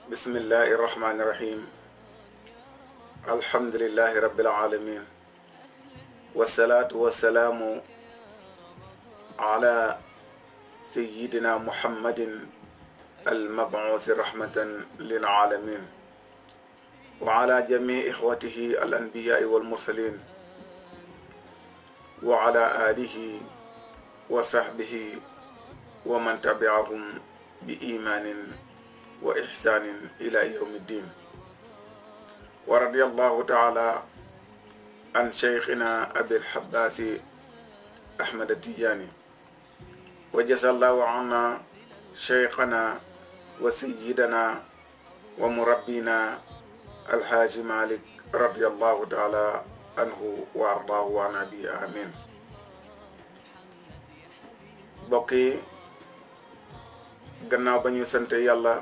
بسم الله الرحمن الرحيم الحمد لله رب العالمين والصلاة والسلام على سيدنا محمد المبعوث رحمة للعالمين وعلى جميع إخوته الأنبياء والمرسلين وعلى آله وصحبه ومن تبعهم بإيمان وإحسان إلى يوم الدين ورضي الله تعالى عن شيخنا أبي الحباس أحمد التجاني وجزى الله عنا شيخنا وسيدنا ومربينا الحاج مالك رضي الله تعالى عنه وأرضاه عن أبي آمين بقي gannaaw ba ñu sant yàlla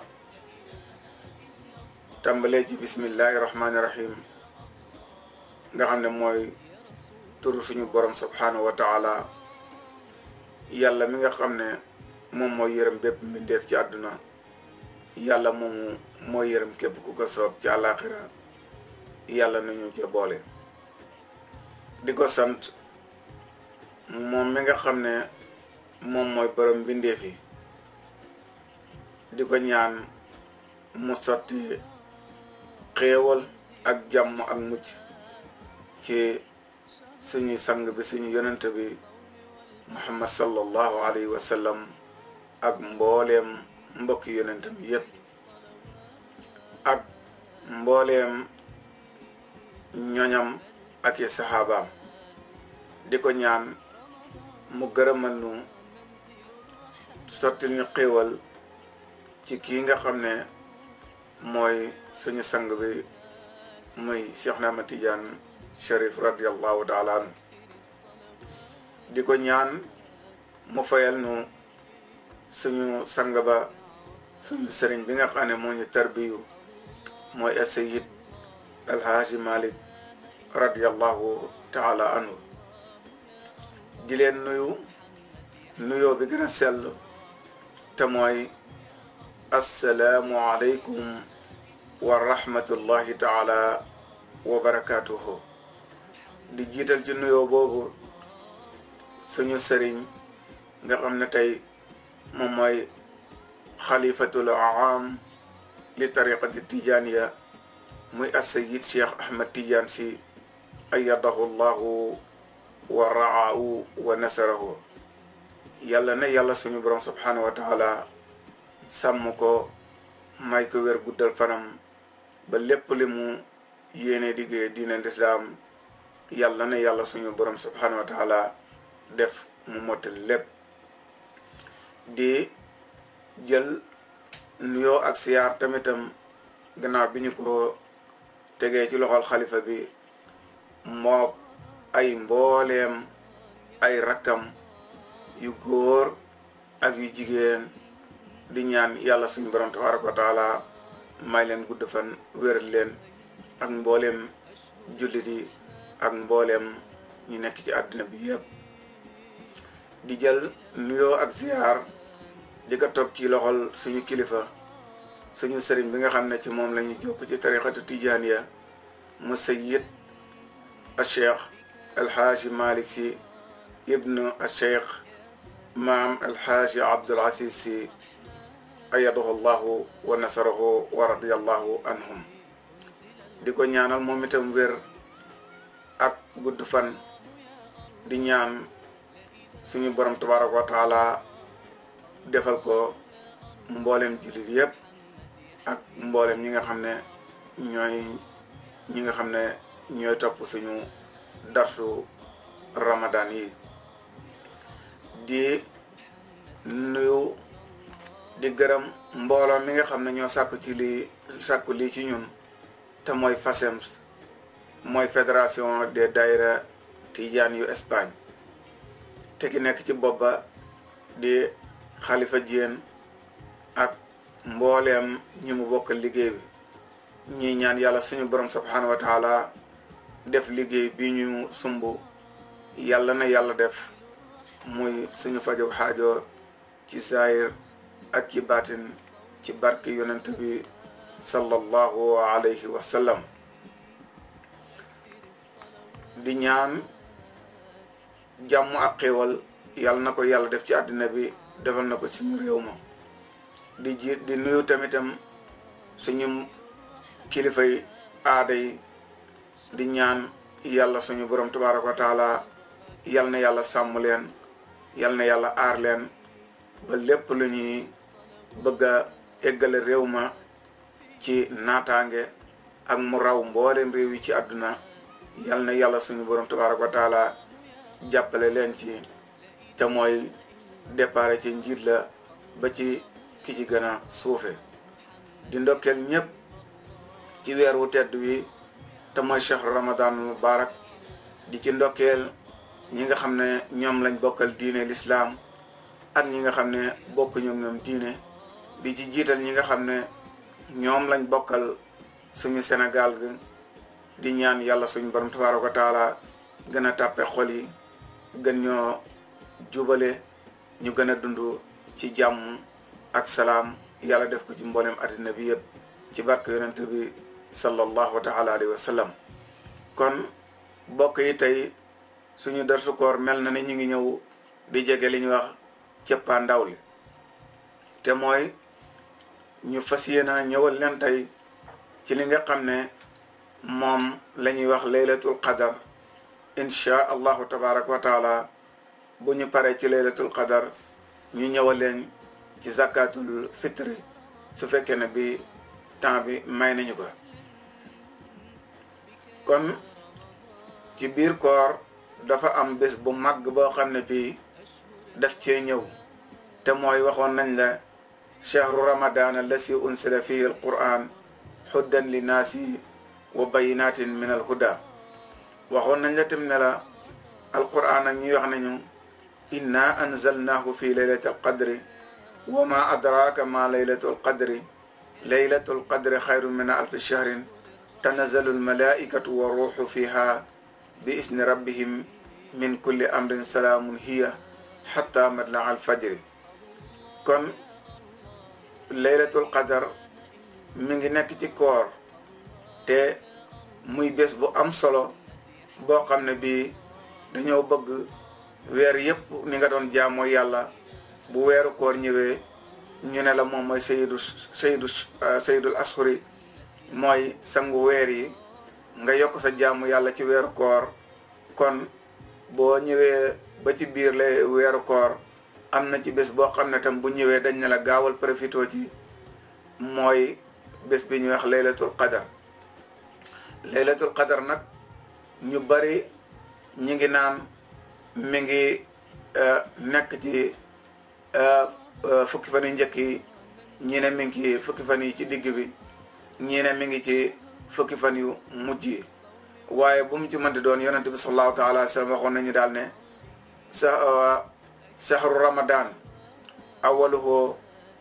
tàmbalee ci bismillahi rahmaani rahim nga xam ne mooy turu suñu borom subhanahu wa taala yàlla mi nga xam ne moom mooy yërëm bépp mbindeef ci àdduna yàlla moomu mooy yërëm képp ku ko soob ci àllaaxira yàlla nañu ca boole di ko sant moom mi nga xam ne moom mooy borom mbindeef yi di ko ñaan mu sotti xéewal ak jàmm ak mucc ci suñu sang bi suñu yonent bi muhammad sallallahu alayhi wa sallam ak mbooleem mbokki yonentam yépp ak mbooleem ñoñam ak i saxaabaam di ko ñaan mu gërëmal nu sotti ñu xéewal ci kii nga xam ne mooy suñu sang bi muy Cheikh na Ahmad Tidiane Cherif radiallahu taala anhu di ko ñaan mu fayal nu suñu sang ba suñu sëriñ bi nga xam ne moo ñu tarbiyu mooy Asayid Alhaaji Malik radiallahu taala anhu di leen nuyu nuyoo bi gën a sell te mooy assalaamu aleykum wa rahmatullahi taala wa barakaatuhu di jiital ci nuyoo boobu suñu sëriñ nga xam ne tey moom mooy xalifatul aam li tariqati tijaaniya muy assayid cheikh ahmad tidiane si ayadahu llahu wa raahu wa nasarahu yàlla na yàlla suñu borom subhanahu wa taala sàmm ko may ko wér guddal fanam ba lépp li mu yéene liggéey diine lislaam yàlla na yàlla suñu borom subhanahu wa taala def mu mottali lépp di jël nuyoo ak siyaar tamitam gannaaw bi ñu ko tegee ci loxol xalifa bi moo ay mbooleem ay rakkam yu góor ak yu jigéen di ñaan yàlla suñu borom tabaraka wa taala may leen gudd fan wéral leen ak mbooleem jullit yi ak mbooleem ñu nekk ci àdduna bi yëpp di jël nuyoo ak ziyaar di ko toog ci loxol suñu kilifa suñu sëriñ bi nga xam ne ci moom la ñu jokk ci tariqatu tijaaniya mu sayyid al cheikh alxaaji malik si ibnu al cheikh maam alxaaji abdul aziz si ayadahu llahu wa nasarahu wa radiallahu anhum di ko ñaanal moom itam wér ak gudd fan di ñaan suñu borom tabaraka wa taala defal ko mboolem jullit yépp ak mboolem ñi nga xam ne ñooy ñi nga xam ne ñooy topp suñu darsu ramadan yi di nuyu di gërëm mbooloo mi nga xam ne ñoo sàkku ci lii sàkku lii ci ñun te mooy FASEMS mooy fédération des daïra tijaan yu Espagne te ki nekk ci bopp ba di xalifa Diène ak mbooleem ñi mu bokk liggéey bi ñii ñaan yàlla suñu borom subhanahu wa taala def liggéey bi ñu sumb yàlla na yàlla def muy suñu fajog xaajo ci saayir ak ci baatin ci barke yonent bi sallallahu alayhi wa sallam di ñaan jàmm ak xéewal yàlla na ko yàlla def ci àddina bi defal na ko suñu réew ma di ji di nuyu tamitam suñu kilifay aada yi di ñaan yàlla suñu borom tabaaraka wa taala yal na yàlla sàmm leen yal na yàlla aar leen ba lépp lu ñuy bëgg a eggale réew ma ci naataange ak mu raw mbooleem réew yi ci àdduna yal na yàlla suñu borom tabaaraka wa taala jàppale leen ci te mooy départ ci njiit la ba ci ki ci gën a suufe di ndokkeel ñépp ci weer wu tedd wi te mooy chehru ramadan mubarak di ci ndokkeel ñi nga xam ne ñoom lañ bokkal diine lislaam ak ñi nga xam ne bokkuñu ñoom diine di ci jiital ñi nga xam ne ñoom lañ bokkal suñu Sénégal gi di ñaan yàlla suñu borom tabaaraka wa taala gën a tàppe xol yi gën ñoo jubale ñu gën a dund ci jàmm ak salaam yàlla def ko ci mboolem àddina bi yëpp ci barke yonent bi sallallahu taala alayhi wa sallam kon bokk yi tey suñu darsu koor mel na ni ñu ngi ñëw di jege li ñuy wax cëppaa ndaw li te mooy ñu fas yéena ñëwal leen tey ci li nga xam ne moom la ñuy wax laylatul qadar inchaa allahu tabaraka wa taala bu ñu paree ci laylatul qadar ñu ñëwal leen ci zakatul fitri su fekkee ne bi temps bi may nañu ko kon ci biir koor dafa am bés bu màgg boo xam ne bii daf cee ñëw te mooy waxoon nañ la chahru ramadan allasi unsila fihi alquran huddan li naasi wa bayinatin min alhuda waxoon nañ la tam ne la alquran ak ñuy wax nañu inna anzalnahu fi laylati alqadri wa ma adraka ma laylatu alqadri laylatu alqadri xayru min alfi shahrin tanazalu almalaikatu wa ruuxu fiha bi isni rabbihim min kulli amrin salaamun hiya xatta matla alfajri kon laylatul qadar mi ngi nekk ci koor te muy bés bu am solo boo xam ne bii dañoo bëgg weer yépp ni nga doon jaamoo yàlla bu weeru koor ñëwee ñu ne la moom mooy sayyidu sayyidu sayyidul ashuri mooy sangu weer yi nga yokk sa jaamu yàlla ci weeru koor kon boo ñëwee ba ci biir lay weeru koor am na ci bés boo xam ne tam bu ñëwee dañ ne la gaawal profito ci mooy bés bi ñuy wax laylatul qadar laylatul qadar nag ñu bari ñi ngi naan mi ngi nekk ci fukki fan yu njëkk yi ñii ne mi ngi ci fukki fan yi ci digg bi ñii ne mi ngi ci fukki fan yu mujj yi waaye bu mu ci mënti doon yonente bi sallallahu taala wa sallam waxoon nañu daal ne sa shahru ramadan awaluhu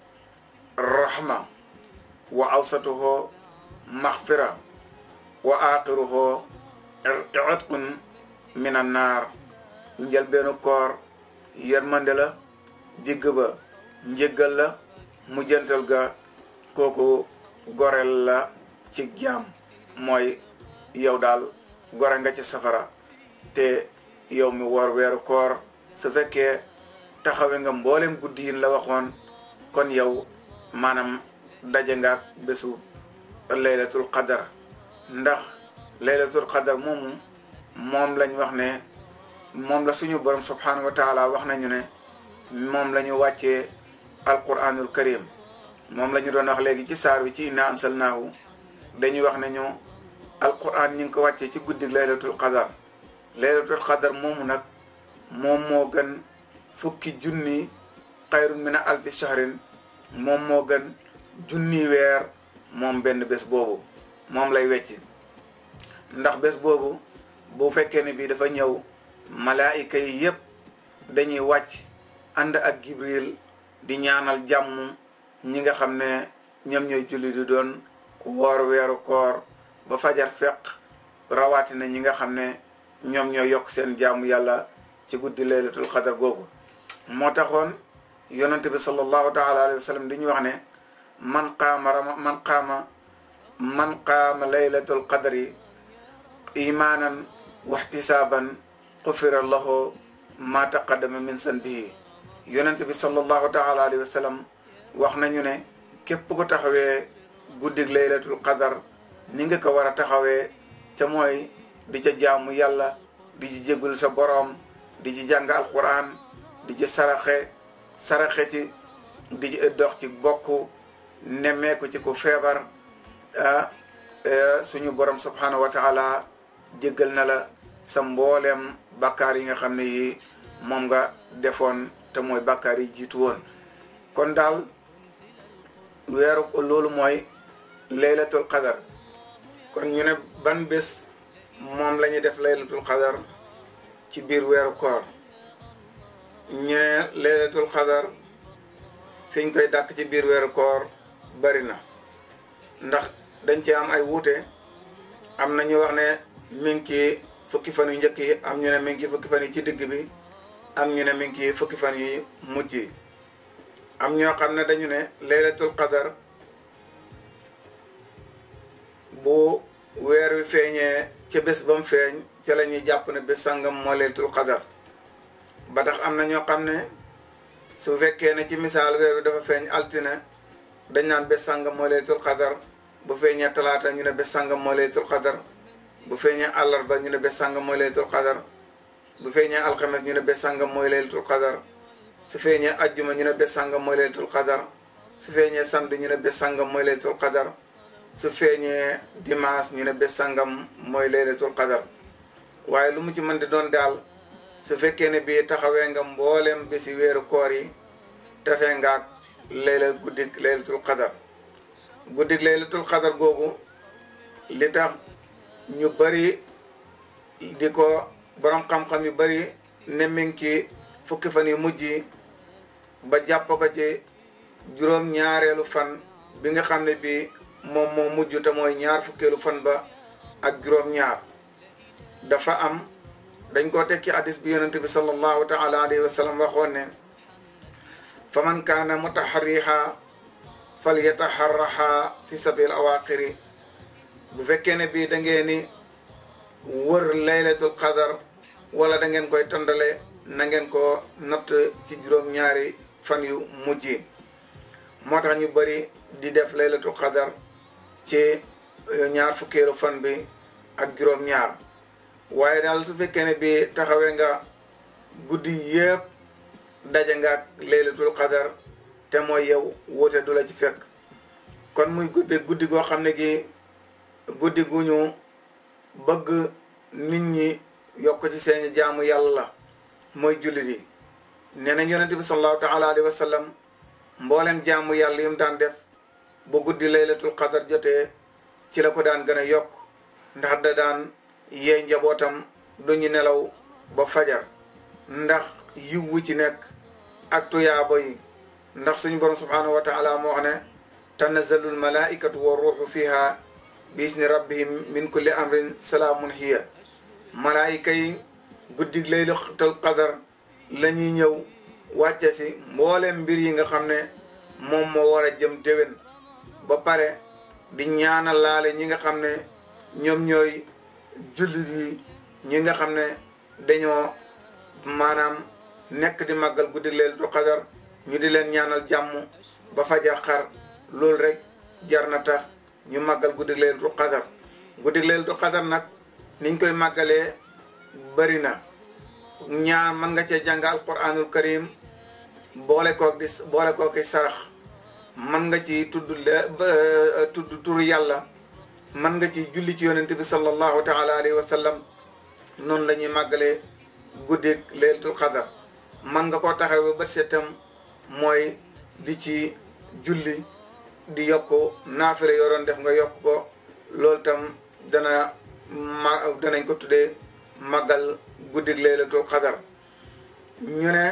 rahma wa awsatuhu maxfira wa axiruhu itqun min an naar njëlbeenu koor yërmande la digg ba njëggal la mujjantal ga kooku goreel la ci jaam mooy yow daal gore nga ci safara te yow mi woor weeru koor su fekkee taxawe nga mboolem guddi yin la waxoon kon yow maanaam daje nga ak bésu laylatul qadar ndax laylatul qadar moomu moom lañ wax ne moom la suñu borom subhanahu wa taala wax nañu ne moom la ñu wàccee alquranul karim moom la ñu doon wax léegi ci saar wi ci inna ansalnaahu dañuy wax ne ñu alquran ñu ngi ko wàccee ci guddig laylatul qadar laylatul qadar moomu nag moom moo gën fukki junni xayrun min alfi shahrin moom moo gën junni weer moom benn bés boobu moom lay wecci ndax bés boobu bu fekkee ne bii dafa ñëw malaayika yi yépp dañuy wàcc ànd ak gibril di ñaanal jàmm ñi nga xam ne ñoom ñooy julli di doon woor weeru koor ba fajar feq rawatina ñi nga xam ne ñoom ñoo yokk seen jaamu yàlla ci guddi laylatul xadar googu moo taxoon yonente bi sallallahu taala alayhi wa sallam di ñu wax ne man qaama rama man qaama man qaama laylatul qadri imaanan waxtisaaban xufira lahu ma taqaddama min sanbihi yonent bi sallallahu taala alayhi wa sallam wax nañu ne képp ku taxawee guddig laylatul qadar ni nga ko war a taxawee ca mooy di ca jaamu yàlla di ci jéggul sa boroom di ci jàng alquran di ci saraxe saraxe ci di ci dox ci bokk nemmeeku ci ku feebar suñu borom subhanahu wa taala jéggal na la sa mbooleem bàkkaar yi nga xam ne yi moom nga defoon te mooy bàkkaar yi jiitu woon kon daal weeru loolu mooy laylatul qadar kon ñu ne ban bés moom la ñuy def laylatul qadar ci biir weeru koor ñu ne laylatul qadar fi ñu koy dàkk ci biir weeru koor bari na ndax dañ ci am ay wuute am na ñu wax ne mi ngi ci fukki fan yu njëkk yi am ñu ne mi ngi ci fukki fan yi ci digg bi am ñu ne mi ngi ci fukki fan yi mujj yi am ñoo xam ne dañu ne laylatul qadar bu weer wi feeñee ca bés ba mu feeñ ca la ñuy jàpp ne bés sangam moo laylatul qadar ba tax am na ñoo xam ne su fekkee ne ci misaal weer wi dafa feeñ altine dañ naan bés sangam moo laylatul qadar bu feeñee talaata ñu ne bés sangam moo laylatul qadar bu feeñee àllarba ñu ne bés sangam mooy laylatul qadar bu feeñee alxames ñu ne bés sangam mooy laylatul qadar su feeñee ajjuma ñu ne bés sangam mooy laylatul qadar su feeñee samedi ñu ne bés sangam mooy laylatul qadar su feeñee dimanche ñu ne bés sangam mooy laylatul qadar waaye lu mu ci mën di doon daal su fekkee ne bii taxawee nga mboolem bési weeru koor yi tatee ngaak layla guddig laylatul qadar guddig laylatul qadar googu li tax ñu bari di ko borom xam-xam yu bari ne mi ngi ci fukki fan yu mujj yi ba jàpp ko ci juróom ñaareelu fan bi nga xam ne bii moom moo mujj te mooy ñaar fukkeelu fan ba ak juróom ñaar dafa am dañ koo teg ci hadis bi yonente bi sallallahu taala alayhi wa sallam waxoon ne fa man kaana mutaharriha fal yataharraha fi sabil awaqiri bu fekkee ne bii da ngeen ni wër laylatul qadar wala da ngeen koy tondale na ngeen ko natt ci juróom-ñaari fan yu mujj yi moo tax ñu bëri di def laylatul qadar ci ñaar fukkeelu fan bi ak juróom-ñaar waaye daal su fekkee ne bii taxawee nga guddi yëpp daje nga ak laylatul qadar te mooy yow wuute du la ci fekk kon muy guddi guddi goo xam ne gi guddi gu ñu bëgg nit ñi yokk ci seen jaamu yàlla mooy jullit yi nee nañ yonente bi sallallahu taala alayhi wa sallam mboolem jaamu yàlla yi mu daan def bu guddi laylatul qadar jotee ci la ko daan gën a yokk ndax da daan yee njabootam du ñu nelaw ba fajar ndax yiw wu ci nekk ak tuyaaba yi ndax suñu borom subhanahu wa taala moo wax ne tanazzalul malaikatu wa ruuxu fiha biisni rabbihim min kulli amrin salaamun hiya malaayika yi guddig laylatul qadar la ñuy ñëw wàcce si mboolem mbir yi nga xam ne moom moo war a jëm déwén ba pare di ñaanal laale ñi nga xam ne ñoom ñooy jullit yi ñi nga xam ne dañoo maanaam nekk di màggal guddig laylatul qadar ñu di leen ñaanal jàmm ba fajar xar loolu rek jar na tax ñu màggal guddig laylatul qadar guddig laylatul qadar nag niñ koy màggalee bëri na ñaar mën nga cee jàng alquranul karim boole koog di boole koog i sarax mën nga ci tudd le tudd turu yàlla mën nga ci julli ci yonent bi sallallahu taala alayhi wa sallam noonu la ñuy màggalee guddig laylatul qadar mën nga koo taxawee ba setam mooy di ci julli di yokk naafile yoo doon def nga yokk ko loolu tam dana ma danañ ko tuddee màggal guddig laylatul qadar ñu ne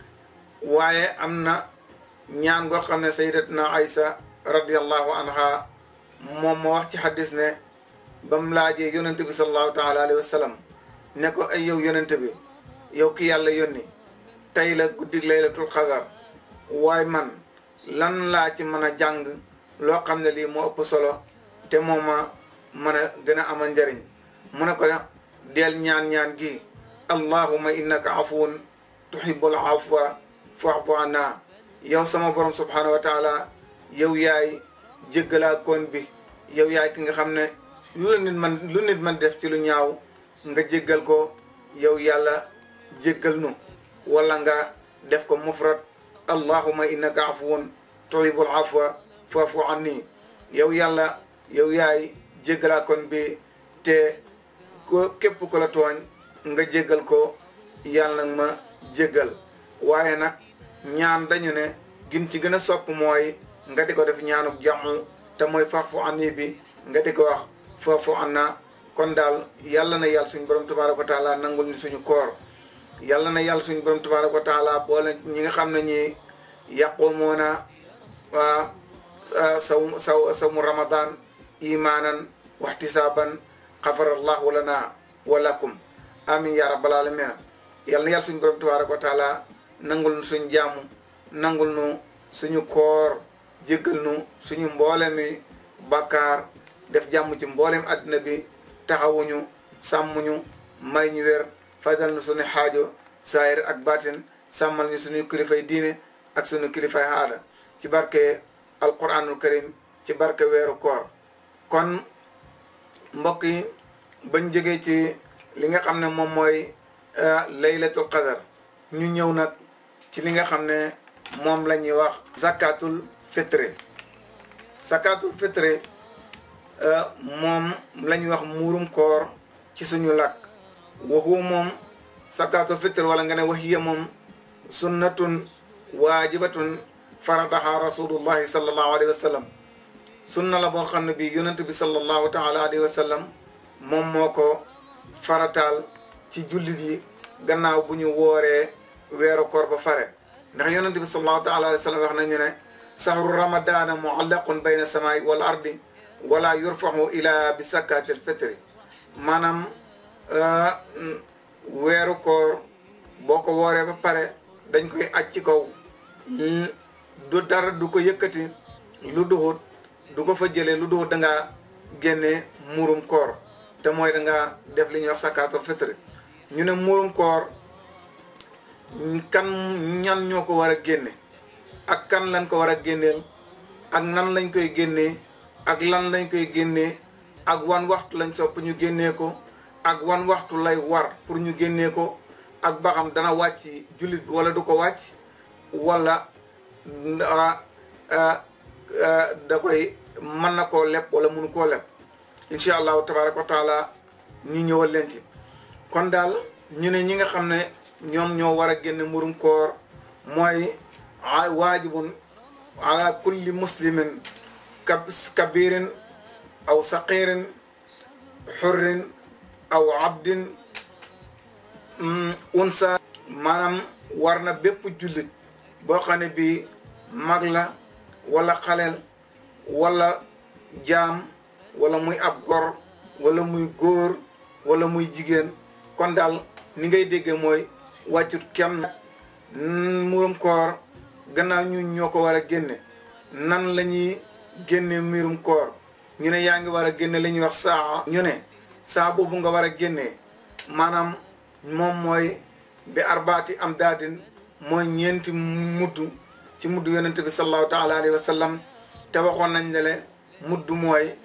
waaye am na ñaan goo xam ne sayyidatuna Aysa radiyallahu anha moom moo wax ci xaddis ne ba mu laajee yonente bi sallallahu taala alayhi wa sallam ne ko ay yow yonente bi yow ki yàlla yónni tey la guddig laylatul qadar waaye man lan laa ci mën a jàng loo xam ne lii moo ëpp solo te moom ma mën a gën a amal njariñ mu ne ko del ñaan-ñaan gi allahuma innaka afuwun tuhibbul afwa fa'fu anna yow sama borom subhanahu wa taala yow yaay jéggalaa koon bi yow yaay ki nga xam ne lu la nit man lu nit man def ci lu ñaaw nga jéggal ko yow yàlla jéggal nu wala nga def ko mufrad allahuma innaka afuwun tuhibbul afwa fa'fu anni yow yàlla yow yaay jéggalaa koon bi te ko képp ko la tooñ nga jéggal ko yàlla nag ma jéggal waaye nag ñaan dañu ne gin ci gën a sopp mooy nga di ko def ñaanuk jàmm te mooy fa'fu anni bi nga di ko wax fa'fu anna kon daal yàlla na yàlla suñu borom tabaaraka wa taala nangul ni suñu koor yàlla na yàlla suñu borom tabaaraka wa taala boole ñi nga xam ne ñi yaqumoona waa saw saw sawmu ramadan imaanan waxtisaaban xafarallahu lana wa lakum amin ya rabbal alamin yàlla na yàlla suñu borom tabaaraka wa taala nangul nu suñu jàmm nangul nu suñu koor jéggal nu suñu mboole mi bàkkaar def jàmm ci mboolem àddina bi taxawuñu sàmmuñu may ñu wér fajal nu suñu xaajo saayir ak baatin sàmmal ñu suñu kilifay diine ak suñu kilifay aada ci barke alquranul karim ci barke weeru koor kon mbokk yi bañ jógee ci li nga xam ne moom mooy laylatul qadar ñu ñëw nag ci li nga xam ne moom la ñuy wax zakatul fitre zakatul fitre moom la ñuy wax muurum koor ci suñu làkk waxu moom zakatul fitre wala nga ne waxiya moom sunnatun waajibatun faradaha rasulullahi sallallahu alayhi wa sallam sunna la boo xam ne bi yonent bi sallallahu taala alayhi wa sallam moom moo ko farataal ci jullit yi gannaaw bu ñu wooree weeru koor ba fare ndax yonent bi sallallahu taala alayhi wa sallam wax nañu ne sahru ramadana muallaqun bayna samaai wal ardi wala yurfahu ila bi sakkatil fitri maanaam weeru koor boo ko wooree ba pare dañ koy aj ci kaw du dara du ko yëkkati lu duxut du ko fa jëlee lu duxut da ngaa génne muurum koor te mooy da ngaa def li ñuy wax sakaatul fitri ñu ne muurum koor kan ñan ñoo ko war a génne ak kan lañ ko war a génneel ak nan lañ koy génnee ak lan lañ koy génnee ak wan waxtu lañ sopp ñu génnee ko ak wan waxtu lay war pour ñu génnee ko ak ba xam dana wàcc jullit bi wala du ko wàcc wala da koy mën na koo leb wala mënu koo leb incha allahu tabaraka wa taala ñu ñëwal leen ci kon daal ñu ne ñi nga xam ne ñoom ñoo war a génne murum koor mooy waajibun ala kulli muslimin kabirin aw saqirin xurrin aw abdin unsa maanaam war na bépp jullit boo xam ne bii mag la wala xaleel wala jaam wala muy ab gor wala muy góor wala muy jigéen kon daal ni ngay déggee mooy wàccut kenn murum koor gannaaw ñu ñoo ko war a génne nan la ñuy génne murum koor ñu ne yaa ngi war a génne li ñuy wax saa ñu ne saa boobu nga war a génnee maanaam moom mooy bi arbaati am daadin mooy ñeenti mudd ci mudd yonente bi sallallahu taala alayhi wa sallam te waxoon nañ ne le mudd mooy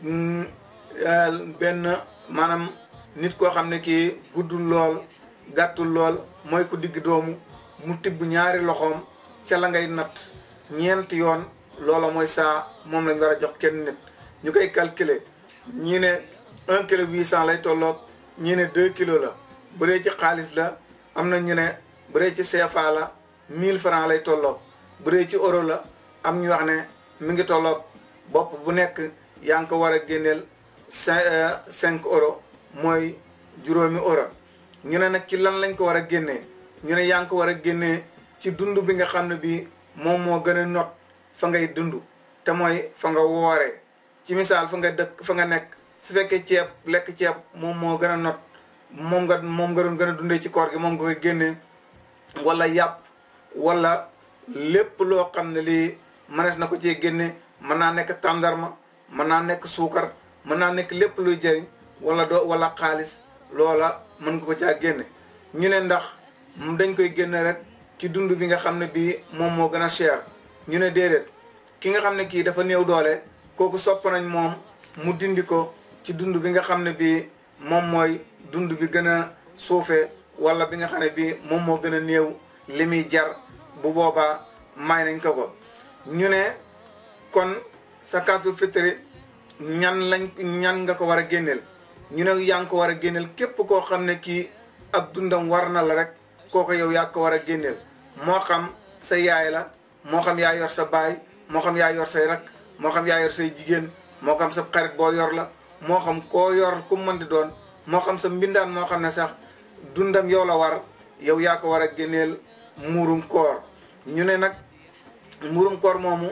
benn maanaam nit koo xam ne kii guddul lool gàttul lool mooy ku digg doomu mu tibb ñaari loxoom ca la ngay natt ñeenti yoon loola mooy saa moom lañ war a jox kenn nit ñu koy calculer ñii ne un kilo huit cent lay tolloog ñii ne deux kilos la bu dee ci xaalis la am na ñu ne bu dee ci CFA la mille francs lay tolloog bu dee ci euro la am ñu wax ne mi ngi tolloog bopp bu nekk yaa ngi ko war a génneel cinq cinq euro mooy juróomi euro ñu ne nag ci lan lañ ko war a génnee ñu ne yaa ngi ko war a génnee ci dund bi nga xam ne bii moom moo gën a not fa ngay dund te mooy fa nga wooree ci misaal fa nga dëkk fa nga nekk su fekkee ceeb lekk ceeb moom moo gën a not moom nga moom nga doon gën a dundee ci koor gi moom nga koy génnee wala yàpp wala lépp loo xam ne lii mënees na ko cee génne mën naa nekk tàndarma mën naa nekk suukar mën naa nekk lépp luy jëriñ wala doo wala xaalis loola mën nga ko caa génne ñu ne ndax dañ koy génne rek ci dund bi nga xam ne bii moom moo gën a cher ñu ne déedéet ki nga xam ne kii dafa néew doole kooku sopp nañ moom mu dindi ko ci dund bi nga xam ne bii moom mooy dund bi gën a suufee wala bi nga xam ne bii moom moo gën a néew li muy jar bu boobaa may nañ ko ko ñu ne kon sakaatul fitri ñan lañ ñan nga ko war a génneel ñu ne yaa ngi ko war a génneel képp koo xam ne kii ab dundam war na la rek kooko yow yaa ko war a génneel moo xam sa yaay la moo xam yaa yor sa baay moo xam yaa yor say rak moo xam yaa yor say jigéen moo xam sa xarit boo yor la moo xam koo yor ku mën di doon moo xam sa mbindaan moo xam ne sax dundam yow la war yow yaa ko war a génneel muurum koor ñu ne nag muurum koor moomu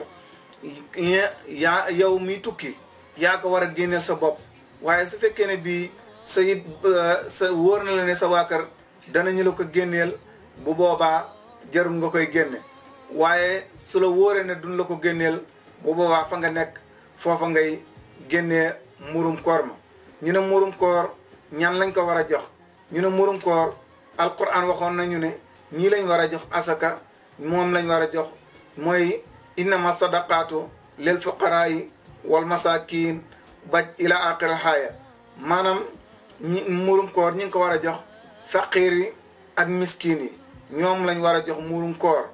yaa yow mi tukki yaa ko war a génneel sa bopp waaye su fekkee ne bii sa it sa wóor na la ne sa waa kër danañu la ko génneel bu boobaa jarul nga koy génne waaye su la wóoree ne duñ la ko génneel bu boobaa fa nga nekk foofa ngay génnee murum koor ma ñu ne murum koor ñan lañ ko war a jox ñu ne murum koor alquran waxoon nañu ne ñii lañ war a jox asaka moom lañ war a jox mooy innama sadaqaatu lil fuqaraayi wal masakin baj ila aqir xaaya maanaam ñi murum koor ñi ngi ko war a jox faqiir yi ak miskin yi ñoom lañ war a jox murum koor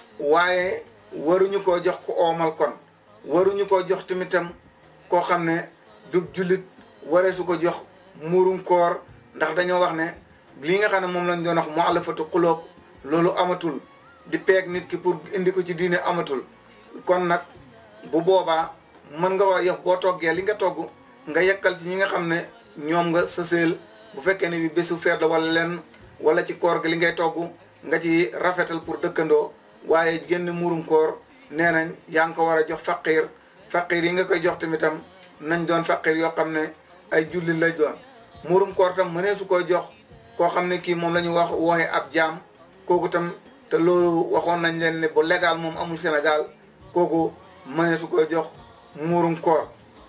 waaye waruñu koo jox ku oomal kon waruñu koo jox tamitam koo xam ne du jullit waree su ko jox murum koor ndax dañoo wax ne lii nga xam ne moom lañ doon wax mu alafatu xulóob loolu amatul di peeg nit ki pour indi ko ci diine amatul kon nag bu boobaa mën nga wax yox boo toggee li nga togg nga yekkal ci ñi nga xam ne ñoom nga sëseel bu fekkee ne bi bésu feet la wala lenn wala ci koor gi li ngay togg nga ci rafetal pour dëkkandoo waaye génn murum koor nee nañ yaa ngi ko war a jox faqiir faqiir yi nga koy jox tamitam nañ doon faqiir yoo xam ne ay jullit lay doon murum koor tam mënee su koy jox koo xam ne kii moom la ñu wax wooxe ab jaam kooku tam te loolu waxoon nañ leen ne bu légal moom amul Sénégal kooku mënee su koy jox muurum koor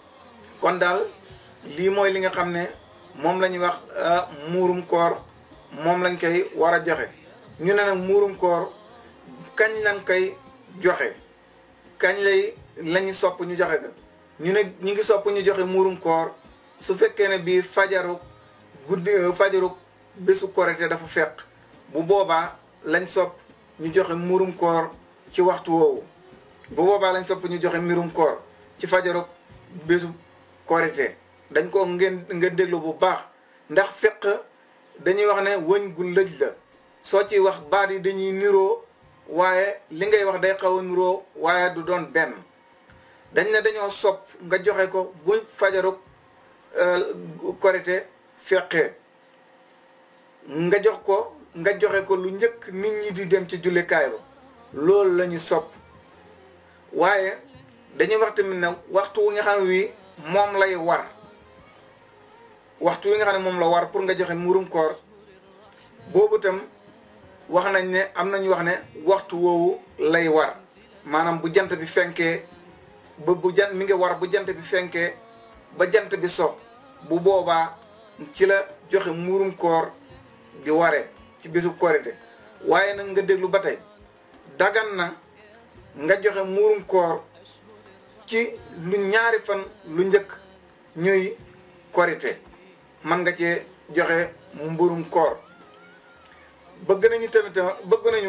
kon daal lii mooy li nga xam ne moom la ñuy wax muurum koor moom lañ koy war a joxe ñu ne nag muurum koor kañ lañ koy joxe kañ lay lañu sopp ñu joxe ga ñu ne ñu ngi sopp ñu joxe muurum koor su fekkee ne bii fajaru guddi fajaru bésu korite dafa fekk bu boobaa lañ sopp ñu joxe muurum koor ci waxtu woowu bu boobaa lañ sopp ñu joxe mbirum koor ci fajaru bésu korite dañ ko ngeen ngeen déglu bu baax ndax fiq dañuy wax ne wëñ gu lëj la soo ci wax baat yi dañuy niroo waaye li ngay wax day xaw a niroo waaye du doon benn dañ ne dañoo sopp nga joxe ko bu fajaru korite feqee nga jox ko nga joxe ko lu njëkk nit ñi di dem ci jullikaay ba loolu la ñu sopp waaye dañuy wax tamit ne waxtu wi nga xam ne wi moom lay war waxtu wi nga xam ne moom la war pour nga joxe murum koor boobu tam wax nañ ne am nañu wax ne waxtu woowu lay war maanaam bu jant bi fenkee ba bu jant mi ngi war bu jant bi fenkee ba jant bi so bu boobaa ci la joxe murum koor di waree ci bisu korite waaye nag nga déglu ba tey dagan na nga joxe muurum koor ci lu ñaari fan lu njëkk ñuy korite man nga cee joxe mburum koor bëgg nañu tamit bëgg nañu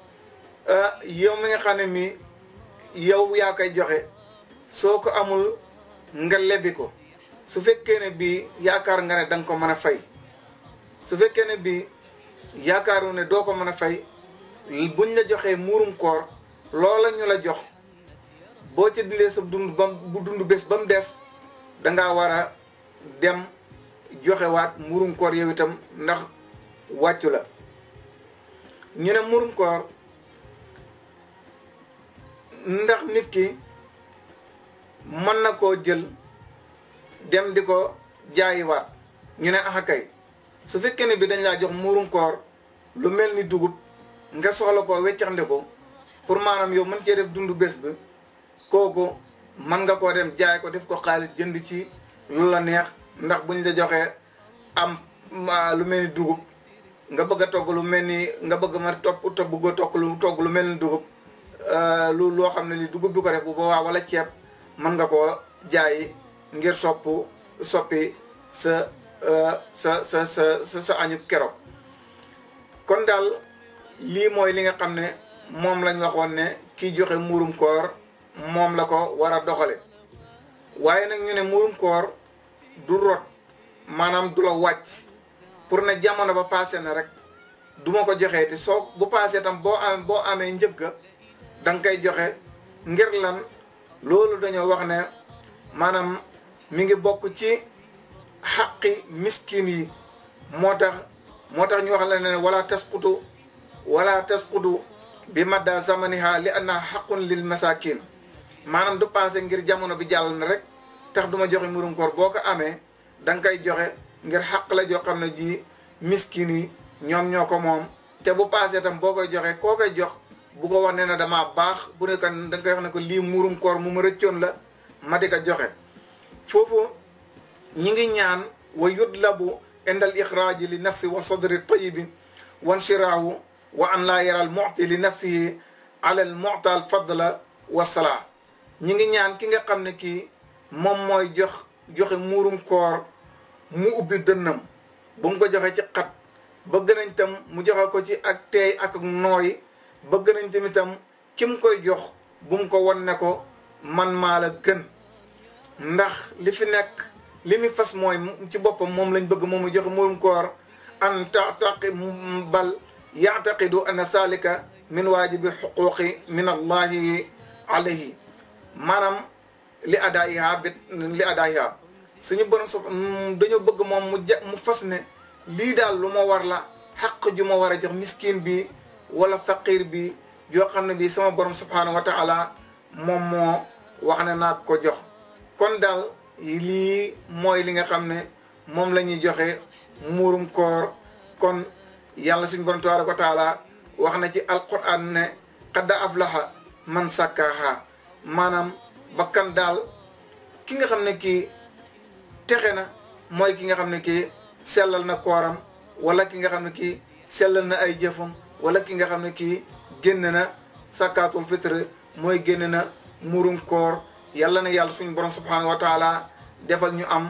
yow mi nga xam ne mi yow yaa koy joxe soo ko amul nga lebbi ko su fekkee ne bii yaakaar nga ne danga ko mën a fay su fekkee ne bii yaakaaru ne doo ko mën a fay buñ la joxee muurum koor loola ñu la jox boo ca dindee sa dund bam bu dund bés ba mu des dangaa war a dem joxewaat muurum koor yow itam ndax wàccu la ñu ne muurum koor ndax nit ki mën na koo jël dem di ko jaayiwaat ñu ne axa kay su fekkee ne bi dañ laa jox muurum koor lu mel ni dugub nga soxla ko weccaxnde ko pour maanaam yow mën cee def dund bés bi kooku man nga koo dem jaay ko def ko xaalis jënd ci lu la neex ndax buñ la joxee am lu mel ni dugub nga bëgg a togg lu mel ni nga bëgg ma topp te bëgg a togg lu togg lu mel ni dugub lu loo xam ne li dugub du ko def bu boobaa wala ceeb mën nga koo jaay ngir sopp soppi sa sa sa sa sa sa añub keroog kon daal lii mooy li nga xam ne moom lañ waxoon ne kiy joxe muurum koor moom la ko war a doxale waaye nag ñu ne muurum koor du rot maanaam du la wàcc pour ne jamono ba passé na rek du ma ko joxee te soo bu passé tam boo am boo amee njëgga da nga koy joxe ngir lan loolu dañoo wax ne maanaam mi ngi bokk ci xaqi miskin yi moo tax moo tax ñu wax la ne wala tasqutu wala tasqutu bi madda zamaniha li anna xaqun lil masakin maanaam du passé ngir jamono bi jàll na rek tax du ma joxe murum koor boo ko amee da nga koy joxe ngir xaq la joo xam ne ji miskin yi ñoom ñoo ko moom te bu passé tam boo koy joxe koo koy jox bu ko wax ne na damaa baax bu ne kan da nga koy wax ne ko lii murum koor mu ma rëccoon la ma di ko joxe foofu ñi ngi ñaan wa yudlabu indal ixraaji li nafsi wa sadri tayibi wa nshiraahu wa an laa yaral muti li nafsihi ala al muta al fadla wa salaa ñi ngi ñaan ki nga xam ne kii moom mooy jox joxe muurum koor mu ubbi dënnam bu mu ko joxe ci xat bëgg nañ tam mu joxe ko ci ak teey ak nooy bëgg nañ tamitam ki mu koy jox bu mu ko won ne ko man maa la gën ndax li fi nekk li mi fas mooy ci boppam moom lañ bëgg moom mu joxe muurum koor an tataqi bal yaataqidu anna salika min waajibi xuquqi min allahi alayhi maanaam li adaayiha bi li adaayiha suñu borom so dañoo bëgg moom mu ja mu fas ne lii daal lu ma war la xaq ju ma war a jox miskin bi wala faqir bi yoo xam ne bii sama borom subhanahu wa taala moom moo wax ne naa ko jox kon daal lii mooy li nga xam ne moom la ñuy joxe muurum koor kon yàlla suñu borom tabaraka wa taala wax na ci alquran ne qadda aflaha man sakkaaha maanaam bakkan daal ki nga xam ne kii texe na mooy ki nga xam ne kii sellal na kooram wala ki nga xam ne kii sellal na ay jëfam wala ki nga xam ne kii génn na sakkaatul fitre mooy génn na murum koor yàlla na yàlla suñu borom subhanahu wa taala defal ñu am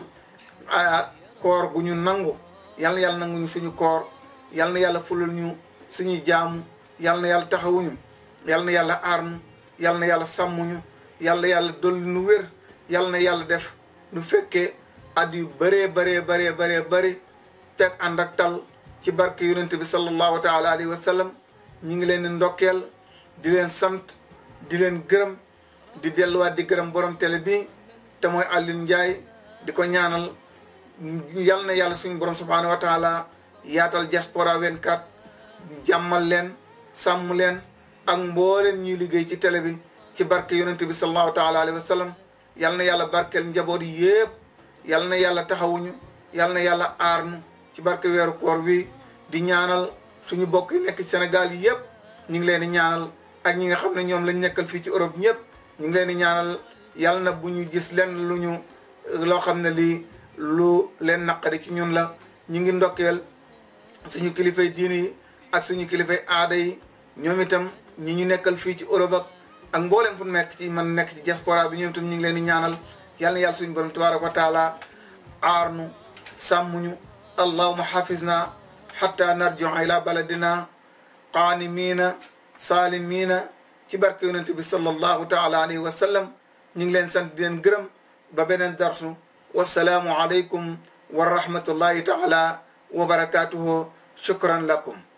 koor gu ñu nangu yàlla na yàlla nangu ñu suñu koor yàlla na yàlla fulal ñu suñuy jaamu yàlla na yàlla taxawuñu yàlla na yàlla aar ñu yàlla na yàlla sàmmuñu yàlla na yàlla dolli nu wér yàlla na yàlla def nu fekkee at yu bëree bëree bëree bëree bëri teg ànd ak tal ci barke yonent bi sallallahu taala alayhi wa sallam ñu ngi leen di ndokkeel di leen sant di leen gërëm di delluwaat di gërëm borom télé bi te mooy Alioune Ndiaye di ko ñaanal yal na yàlla suñu borom subhanahu wa taala yaatal diaspora 24 jàmmal leen sàmm leen ak mbooleen ñuy liggéey ci télé bi ci barke yonent bi sallallahu taala alayhi wa sallam yal na yàlla barkeel njaboot yi yëpp yal na yàlla taxawuñu yal na yàlla aarnu ci barke weeru koor wi di ñaanal suñu bokk yi nekk ci Sénégal yi yëpp ñu ngi leen di ñaanal ak ñi nga xam ne ñoom lañ nekkal fii ci Europe ñëpp ñu ngi leen di ñaanal yal na bu ñu gis lenn lu ñu loo xam ne lii lu leen naqari ci ñun la ñu ngi ndokkeel suñu kilifay diini yi ak suñu kilifay aada yi ñoom itam ñi ñu nekkal fii ci Europe ak ak mboolem fu nekk ci man nekk ci diaspora bi ñoom itam ñu ngi leen di ñaanal yal na yàlla suñu borom tabaraka wa taala aarnu sàmmuñu allahuma xafisna xatta narjiu ila baladina qaanimiina saalimiina ci barke yonente bi sallallahu taala alayhi wa sallam ñu ngi leen sant di leen gërëm ba beneen darsu wassalaamu aleykum wa rahmatullahi taala wa barakatuhu shukran lakum